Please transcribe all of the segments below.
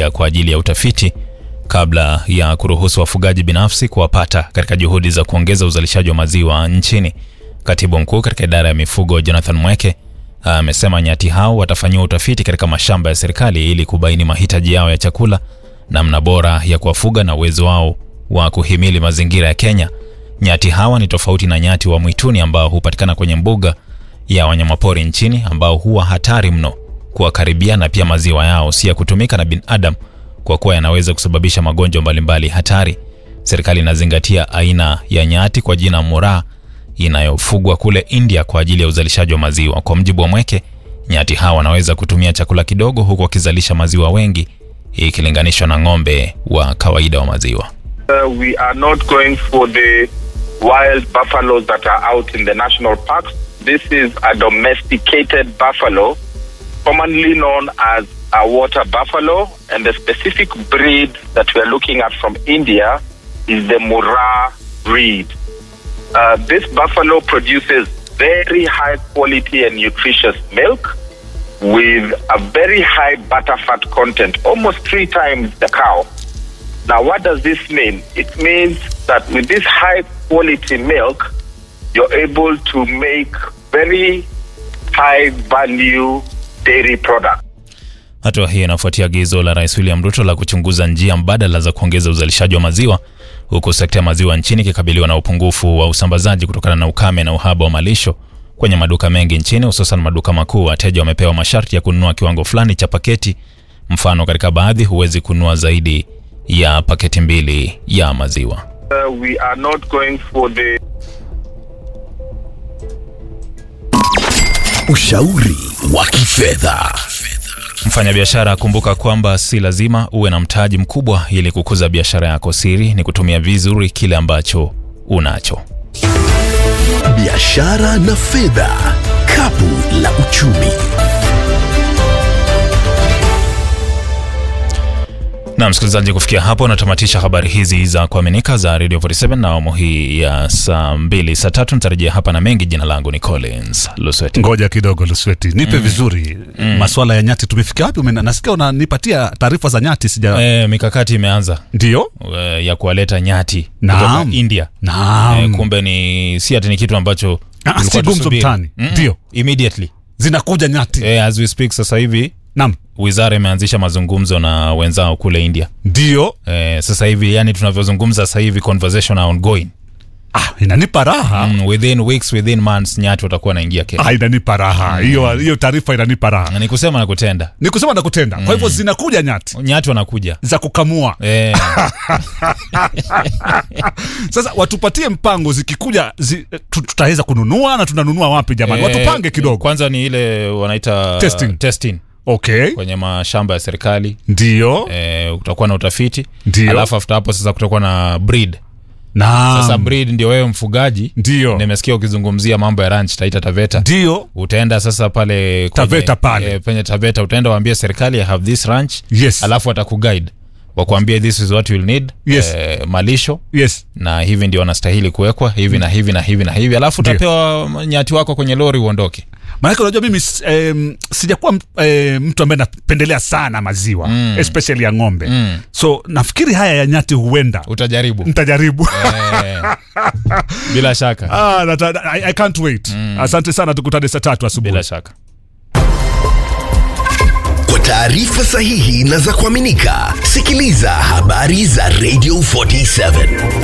India kwa ajili ya utafiti kabla ya kuruhusu wafugaji binafsi kuwapata katika juhudi za kuongeza uzalishaji wa maziwa nchini. Katibu mkuu katika idara ya mifugo Jonathan Mweke amesema nyati hao watafanyiwa utafiti katika mashamba ya serikali ili kubaini mahitaji yao ya chakula, namna bora ya kuwafuga na uwezo wao wa kuhimili mazingira ya Kenya. Nyati hawa ni tofauti na nyati wa mwituni ambao hupatikana kwenye mbuga ya wanyamapori nchini, ambao huwa hatari mno kuwakaribia, na pia maziwa yao si ya kutumika na binadamu kwa kuwa yanaweza kusababisha magonjwa mbalimbali hatari. Serikali inazingatia aina ya nyati kwa jina Muraa inayofugwa kule India kwa ajili ya uzalishaji wa maziwa. Kwa mjibu wa Mweke, nyati hawa wanaweza kutumia chakula kidogo huku wakizalisha maziwa wengi ikilinganishwa na ng'ombe wa kawaida wa maziwa. Uh, we are not going for the wild buffaloes that are out in the national parks. This is a domesticated buffalo, commonly known as a water buffalo, and the specific breed that we are looking at from India is the Murrah breed. Uh, this buffalo produces very high quality and nutritious milk with a very high butter fat content, almost three times the cow. Now, what does this mean? It means that with this high quality milk, you're able to make very high value dairy products. Hatua hii inafuatia agizo la Rais William Ruto la kuchunguza njia mbadala za kuongeza uzalishaji wa maziwa, huku sekta ya maziwa nchini ikikabiliwa na upungufu wa usambazaji kutokana na ukame na uhaba wa malisho kwenye maduka mengi nchini, hususan maduka makuu. Wateja wamepewa masharti ya kununua kiwango fulani cha paketi. Mfano, katika baadhi huwezi kununua zaidi ya paketi mbili ya maziwa. Uh, we are not going for the Ushauri wa kifedha. Mfanyabiashara, kumbuka kwamba si lazima uwe na mtaji mkubwa ili kukuza biashara yako. Siri ni kutumia vizuri kile ambacho unacho. Biashara na fedha, kapu la uchumi. Na msikilizaji, kufikia hapo natamatisha habari hizi za kuaminika za Radio 47 na awamu hii ya saa mbili saa tatu nitarejea hapa na mengi. Jina langu ni Collins Lusweti. Ngoja kidogo Lusweti, nipe vizuri maswala ya nyati. Tumefika wapi? Umena- Nasikia unanipatia taarifa za nyati, sija E, mikakati imeanza ndio? e, ya kuwaleta nyati Naam. kutoka India. Naam. E, kumbe ni si ati ni kitu ambacho Ah, tulikuwa si gumzo tusubiri. mtaani. Mm-mm. Ndio. immediately Zinakuja nyati. e, as we speak sasa hivi Naam, wizara imeanzisha mazungumzo na wenzao kule India. ndio. E, sasa hivi yani tunavyozungumza sasa hivi conversation are ongoing. Ah, inanipa raha Mm, within weeks within months nyati watakuwa naingia Kenya. ah, inanipa raha hiyo hiyo taarifa inanipa raha, Na ni kusema na kutenda. ni kusema na kutenda. Kwa hivyo zinakuja nyati Nyati wanakuja. za kukamua. E, Sasa watupatie mpango, zikikuja zi, tu- tutaweza kununua na tunanunua wapi jamani? e, Watupange kidogo. Kwanza ni ile wanaita Testing. testing Okay, kwenye mashamba ya serikali. ndio E, kutakuwa na utafiti. Ndio. Alafu after hapo sasa kutakuwa na breed. na Sasa breed ndio wewe mfugaji. ndio Nimesikia ukizungumzia mambo ya ranch Taita Taveta. ndio utaenda sasa pale kwenye- Taveta pale. eh, penye Taveta utaenda waambie serikali I have this ranch Yes. alafu watakuguide wakuambie this is what you will need Yes. eh, malisho yes na hivi ndio wanastahili kuwekwa hivi na hivi na hivi na hivi alafu Ndio. utapewa nyati wako kwenye lori uondoke maanake unajua mimi s- em, sijakuwa m- eh, mtu ambaye napendelea sana maziwa mm. especially ya ng'ombe mm. so nafikiri haya ya nyati huenda utajaribu ntajaribu eh, bila shaka ah, nata, I, I can't wait mm. asante sana tukutane saa tatu asubuhi bila shaka Kwa taarifa sahihi na za kuaminika, sikiliza habari za Radio 47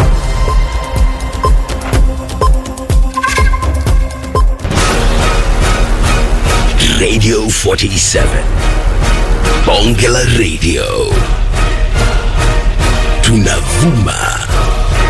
Radio 47 Bonge la Radio tunavuma